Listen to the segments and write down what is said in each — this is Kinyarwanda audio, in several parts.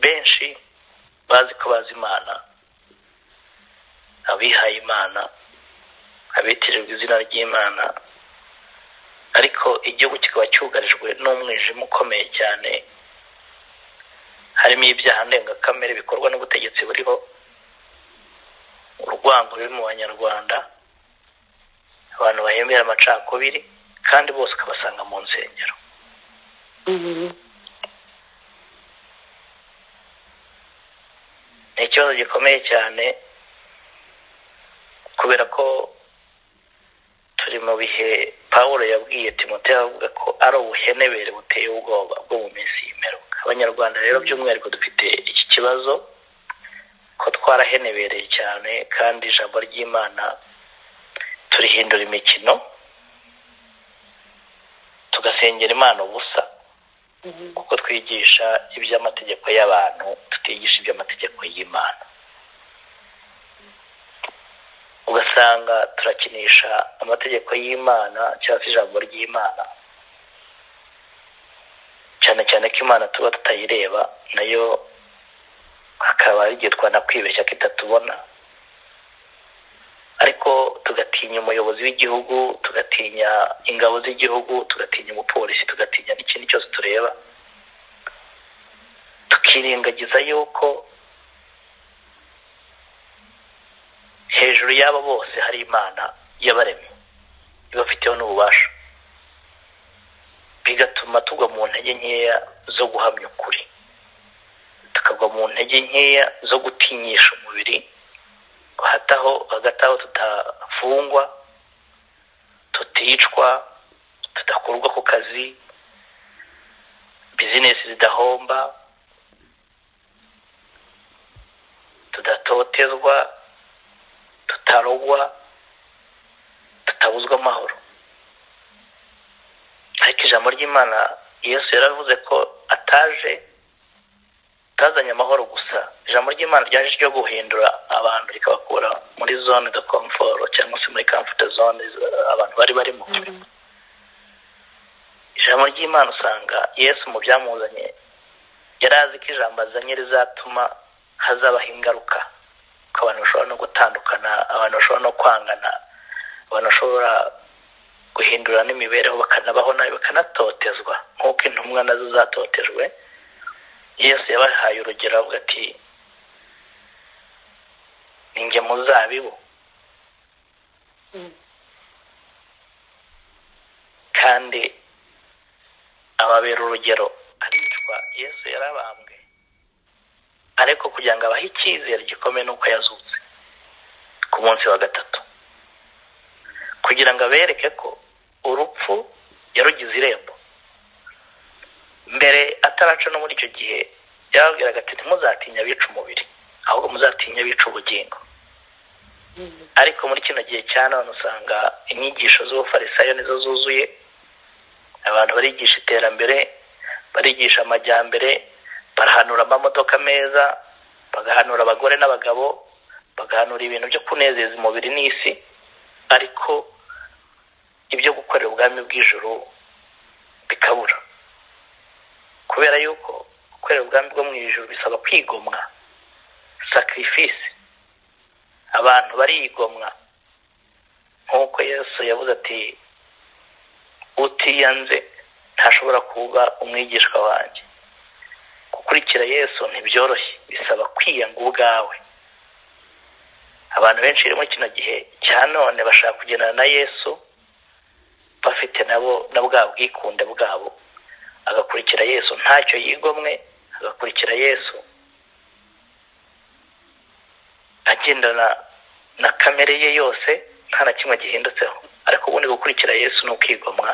benshi bazi ko bazi imana abihaye imana abitirirwa izina ry'imana ariko igihugu kikaba cyugarijwe n'umwijima ukomeye cyane harimo ibyaha ndengakamere bikorwa n'ubutegetsi buriho urwango ruri mu banyarwanda abantu bahembera amacakubiri kandi bose ukabasanga mu nsengero ni ikibazo gikomeye cyane kubera ko turi mu bihe paul yabwiye timote avuga ko ari ubuhenebere buteye ubwoba bwo mu minsi y'imperuka abanyarwanda rero by'umwihariko dufite iki kibazo ko twarahenebereye cyane kandi ijambo ry'imana turihindura imikino tugasengera imana ubusa kuko twigisha iby'amategeko y'abantu tutigisha iby'amategeko y'imana ugasanga turakinisha amategeko y'imana cyangwa se ijambo ry'imana cyane cyane ko imana tuba tutayireba nayo hakaba igihe twanakwibeshya ko itatubona ariko tugatinya umuyobozi w'igihugu tugatinya ingabo z'igihugu tugatinya umupolisi tugatinya n'ikindi cyose tureba tukirengagiza yuko hejuru y'abo bose hari imana y'abaremye ibafiteho n'ububasha bigatuma tugwa mu ntege nkeya zo guhamya ukuri tukagwa mu ntege nkeya zo gutinyisha umubiri hataho hagati aho tutafungwa tuticwa tudakurwa ku kazi bizinesi zidahomba tudatotezwa tutarogwa tutabuzwa amahoro ariko ijambo ry'imana yesu yaravuze ko ataje utazanye amahoro gusa ijambo ry'imana ryaje ryo guhindura abantu rikabakura muri zone de komforo cyangwa se muri kamfute zone abantu bari barimo ijambo ry'imana usanga yesu mu byamuzanye yari azi ko ijambo azanye rizatuma hazabaho ingaruka ko abantu bashobora no gutandukana abantu bashobora no kwangana abantu bashobora guhindura n'imibereho bakanabaho nabi bakanatotezwa nk'uko intumwa nazo zatotejwe yesu yabahaye urugero avuga ati ni njye muzabibu kandi ababera urugero aricwa yesu yarabambwe ariko kugira ngo abahe icyizere gikomeye nuko yazutse ku munsi wa gatatu kugira ngo abereke ko urupfu yarugize irembo mbere ataraca no muri icyo gihe yababwiraga ati ntimuzatinya abica umubiri ahubwo muzatinya abica ubugingo ariko muri kino gihe cya none usanga inyigisho z'ubufarisayo nizo zuzuye abantu barigisha iterambere barigisha amajyambere barahanura amamodoka meza bagahanura abagore n'abagabo bagahanura ibintu byo kunezeza umubiri n'isi ariko ibyo gukorera ubwami bw'ijoro bikabura kubera yuko gukorera ubwami bwo mu ijoro bisaba kwigomwa sakirifisi abantu barigomwa nk'uko yesu yavuze ati utiyanze ntashobora kuba umwigishwa wanjye gukurikira yesu ntibyoroshye bisaba kwiyanga ubwawe abantu benshi rero muri kino gihe cya none bashaka kugendana na yesu bafite nabo na bwa bwikunde bwabo agakurikira yesu ntacyo yigomwe agakurikira yesu agendana na kamere ye yose nta na kimwe gihindutseho ariko ubundi gukurikira yesu ni ukwigomwa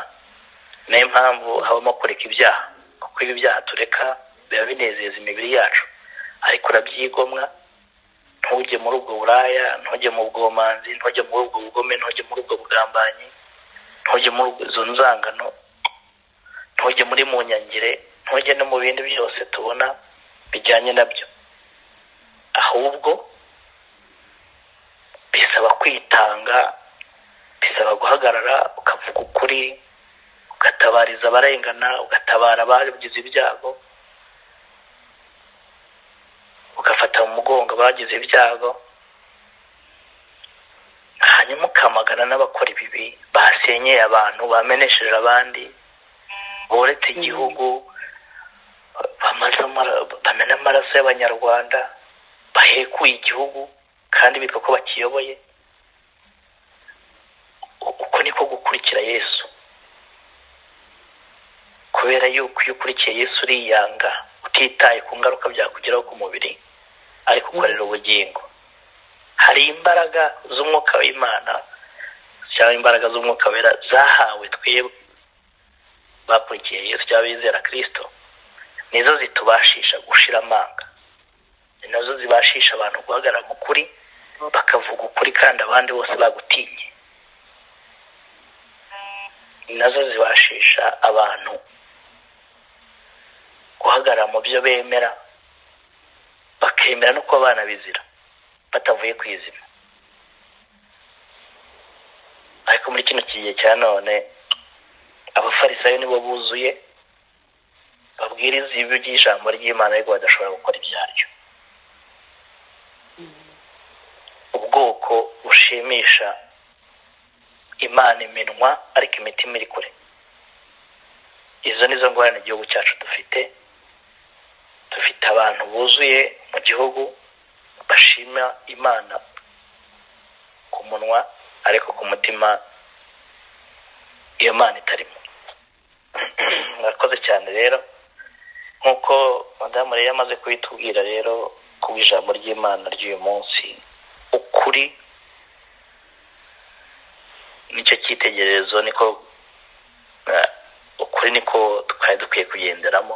niyo mpamvu habamo kureka ibyaha kuko ibi byaha tureka biba binezeza imibiri yacu ariko urabyigomwa ntujye muri ubwo buraya ntujye mu bwomanzi ntujye muri ubwo bugome ntujye muri ubwo bugambanyi ntujye muri izo nzangano ntujye muri mu nyangire ntujye no mu bindi byose tubona bijyanye nabyo ahubwo bisaba kwitanga bisaba guhagarara ukavuga ukuri ugatabariza abarengana ugatabara abagize ibyago ugafata mu mugongo abagize ibyago hanyuma ukamagana n'abakora ibibi basenyeye abantu bamenesheje abandi boretse igihugu bamena amaraso y'abanyarwanda bahekuye igihugu kandi bitwa ko bakiyoboye uko niko gukurikira yesu kubera yuko iyo ukurikiye yesu uriyanga utitaye ku ngaruka byakugeraho ku mubiri ariko ukorera ubugingo hari imbaraga z'umwuka w'imana cyangwa imbaraga z'umwuka wera zahawe twebwe bakurikiye yesu cyangwa bizera kirisito nizo zitubashisha gushira amanga ni nazo zibashisha abantu guhagarara mu kuri bakavuga ukuri kandi abandi bose bagutinye ni nazo zibashisha abantu guhagarara mu byo bemera bakemera no kuba abana bizira batavuye ku izima ariko muri kino kigihe cya none abafarisayo nibo buzuye babwiriza ibyo by'ijambo ry'imana ariko badashobora gukora ibyaryo ubwoko bushimisha imana iminwa ariko imitima iri kure izo nizo ngorane igihugu cyacu dufite dufite abantu buzuye mu gihugu bashima imana ku munwa ariko ku mutima iyo mana itarimo mwakoze cyane rero nk'uko madamu rero amaze kubitubwira rero ku ijambo ry'imana ry'uyu munsi ukuri nicyo cyitegererezo niko ukuri niko twari dukwiye kugenderamo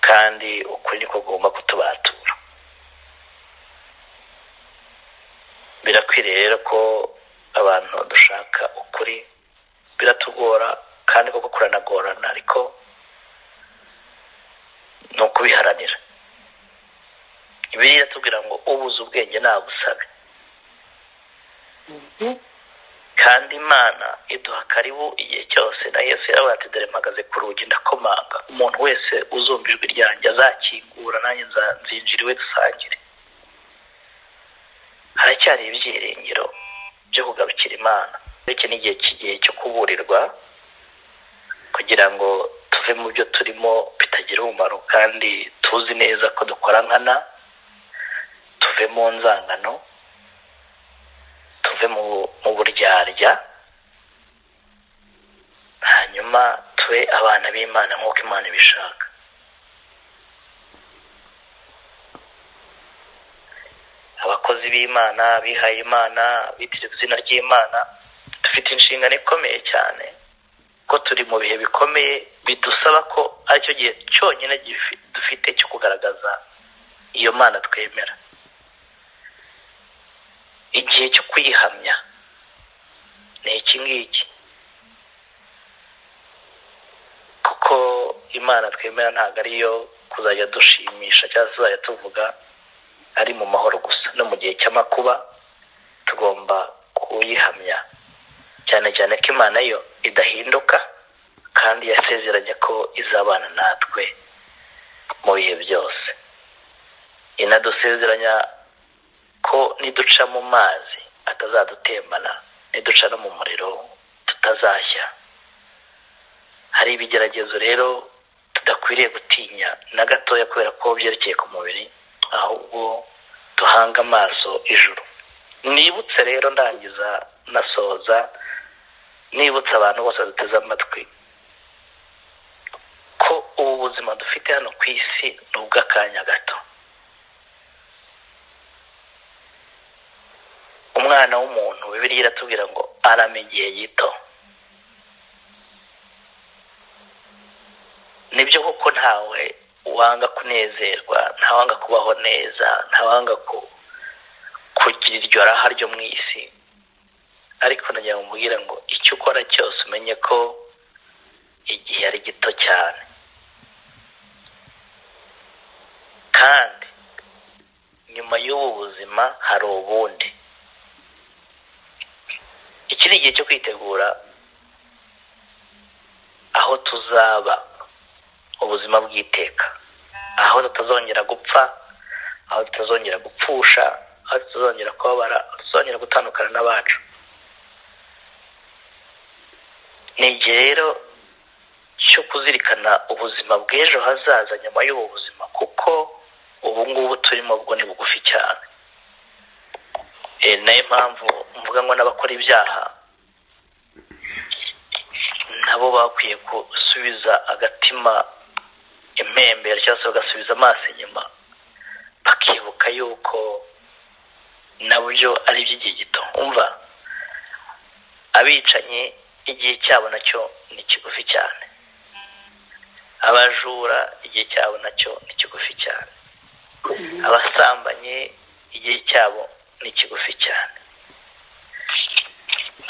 kandi ukuri niko kugomba kutubatura birakwiriye rero ko abantu dushaka ukuri biratugora kandi koko kuranagorana ariko ni ukubiharanira biriya tubwira ngo ubuze ubwenge nabusabe kandi imana iduha karibu igihe cyose na yesu yaravuga ati dore mpagaze ku rugi ndakomanga umuntu wese uzumva ijwi ryanjye azakingura nanjye nzinjira iwe dusangire haracyari ibyiringiro byo kugarukira imana iki ni igihe cy'igihe cyo kuburirwa kugira ngo tuve mu byo turimo bitagira umumaro kandi tuzi neza ko dukora nkana tuve mu nzangano tuve mu buryarya hanyuma tube abana b'imana nk'uko imana ibishaka abakozi b'imana abihaye imana bitiriwe izina ry'imana dufite inshingano ikomeye cyane ko turi mu bihe bikomeye bidusaba ko aricyo gihe cyonyine dufite cyo kugaragaza iyo mana twemera igihe cyo kuyihamya ni iki ngiki kuko imana twemera ntabwo ariyo kuzajya dushimisha cyangwa se uzajya tuvuga ari mu mahoro gusa no mu gihe cy'amakuba tugomba kuyihamya cyane cyane ko imana yo idahinduka kandi yasezeranye ko izabana natwe mu bihe byose inadusezeranya ko niduca mu mazi atazadutembana niduca no mu muriro tutazashya hari ibigeragezo rero tudakwiriye gutinya na gatoya kubera ko byerekeye ku mubiri ahubwo duhanga amaso ijuru nibutse rero ndangiza nasoza nibutse abantu bose duteze amatwi ko ubu buzima dufite hano ku isi ni ubw'akanya gato umwana w'umuntu bibiriya iratubwira ngo arame igihe gito nibyo kuko ntawe wanga kunezerwa ntawanga kubaho neza ntawanga kugira iryo raha ryo mu isi ariko nagira ngo umubwire ngo icyo ukora cyose umenye ko igihe ari gito cyane kandi nyuma y'ubu buzima hari ubundi iki ni igihe cyo kwitegura aho tuzaba ubuzima bw'iteka aho tutazongera gupfa aho tutazongera gupfusha aho tutazongera kubabara aho tutazongera gutandukana n'abacu ni igihe rero cyo kuzirikana ubuzima bw'ejo hazaza nyuma y'ubu buzima kuko ubu ngubu turimo bwo ni bugufi cyane nayo mpamvu mvuga ngo n'abakora ibyaha nabo bakwiye gusubiza agatima impembero cyangwa se bagasubiza amaso inyuma bakibuka yuko nabyo ari iby'igihe gito umva abicanyi igihe cyabo nacyo ni kigufi cyane abajura igihe cyabo nacyo ni kigufi cyane abasambanyi igihe cyabo ni kigufi cyane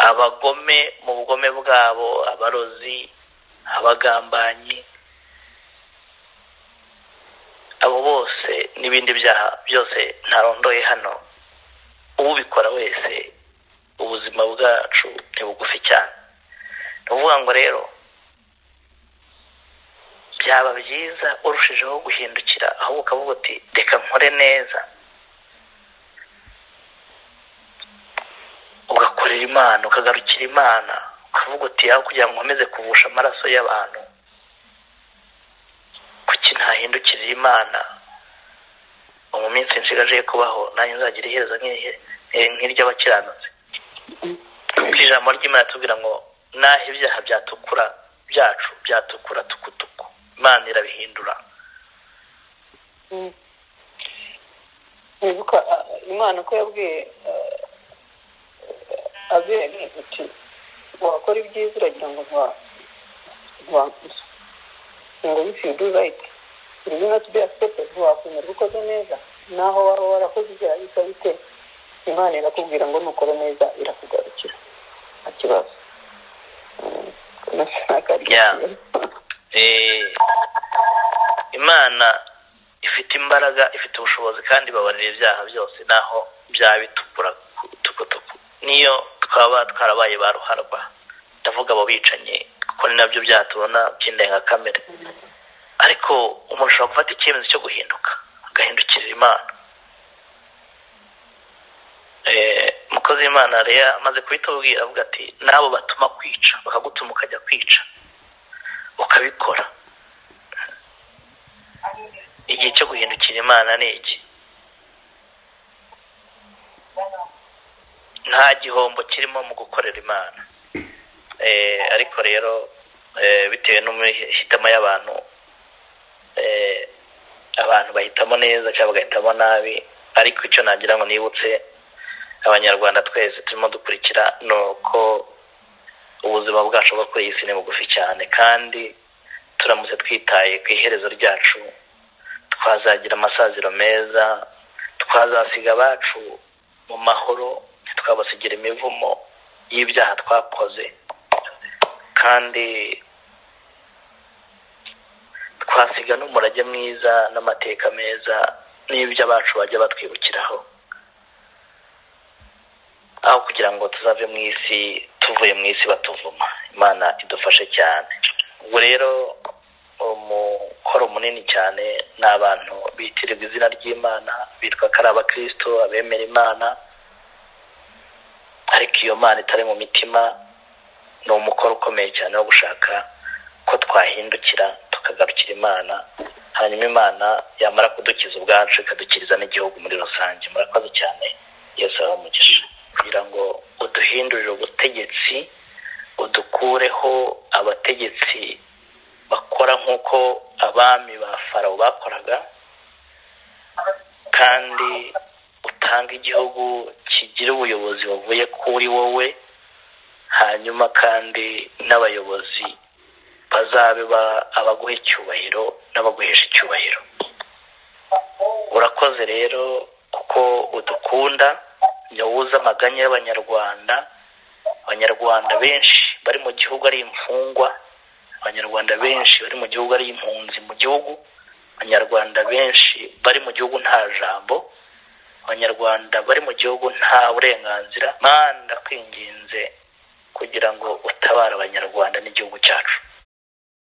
abagome mu bugome bwabo abarozi abagambanyi abo bose n'ibindi byaha byose ntarondoye hano ubikora wese ubuzima bwacu ni bugufi cyane ni ukuvuga ngo rero byaba byiza urushijeho guhindukira ahubwo ukavuga uti reka nkore neza ugakorera imana ukagarukira imana ukavuga uti aho kugira ngo nkomeze kuvusha amaraso y'abantu kuki ntahindukirira imana mu minsi nshigaje yo kubaho nanjye nzagira iherezo nk'iry'abakiranutse ijambo ry'imana tubwira ngo naho ibyaha byatukura byacu byatukura tukutuku imana irabihindura wibuka imana ko yabwiye abere uti wakora ibyiza uragira ngo ntiwanduza ngo wifi yudu rayiti iri ni noti biya sitepe ntiwakwemerwa ukoze neza naho waba warakoze ibyaha bisa bite imana irakubwira ngo nukora neza irakugarukira nta kibazo imana ifite imbaraga ifite ubushobozi kandi ibabarira ibyaha byose naho byaba bitukura tukutuku niyo twaba twarabaye ba ruharwa ndavuga abo bicanyi kuko ni nabyo byaha tubona by'indengakamere ariko umuntu ashobora gufata icyemezo cyo guhinduka agahindukirira imana umukozi w'imana rero amaze kubitubwira avuga ati n'abo batuma kwica bakagutuma ukajya kwica ukabikora igihe cyo guhindukira imana ni iki nta gihombo kirimo mu gukorera imana ariko rero bitewe n'amahitamo y'abantu abantu bahitamo neza cyangwa bagahitamo nabi ariko icyo nagira ngo nibutse abanyarwanda twese turimo dukurikira ni uko ubuzima bwacu bwo kuri iyi si ni bugufi cyane kandi turamutse twitaye ku iherezo ryacu twazagira amasaziro meza twazasiga abacu mu mahoro twabasigira imivumo y'ibyaha twakoze kandi twasiga n'umurage mwiza n'amateka meza n'ibyo abacu bajya batwibukiraho aho kugira ngo tuzave mu isi tuvuye mu isi batuvuma imana idufashe cyane ubwo rero umukoro munini cyane ni abantu bitirirwa izina ry'imana bitwa ko ari abakristo abemera imana ariko iyo mana itari mu mitima ni umukoro ukomeye cyane wo gushaka ko twahindukira tukagarukira imana hanyuma imana yamara kudukiza ubwacu ikadukiriza n'igihugu muri rusange murakoze cyane yose umugisha kugira ngo uduhindurire ubutegetsi udukureho abategetsi bakora nk'uko abami ba farawo bakoraga kandi utanga igihugu kigira ubuyobozi buvuye kuri wowe hanyuma kandi n'abayobozi bazabe abaguha icyubahiro n'abaguhesha icyubahiro urakoze rero kuko udukunda nyabuze amaganya y'abanyarwanda abanyarwanda benshi bari mu gihugu ari imfungwa abanyarwanda benshi bari mu gihugu ari impunzi mu gihugu abanyarwanda benshi bari mu gihugu nta jambo abanyarwanda bari mu gihugu nta burenganzira manda kwinginze kugira ngo utabare abanyarwanda n'igihugu cyacu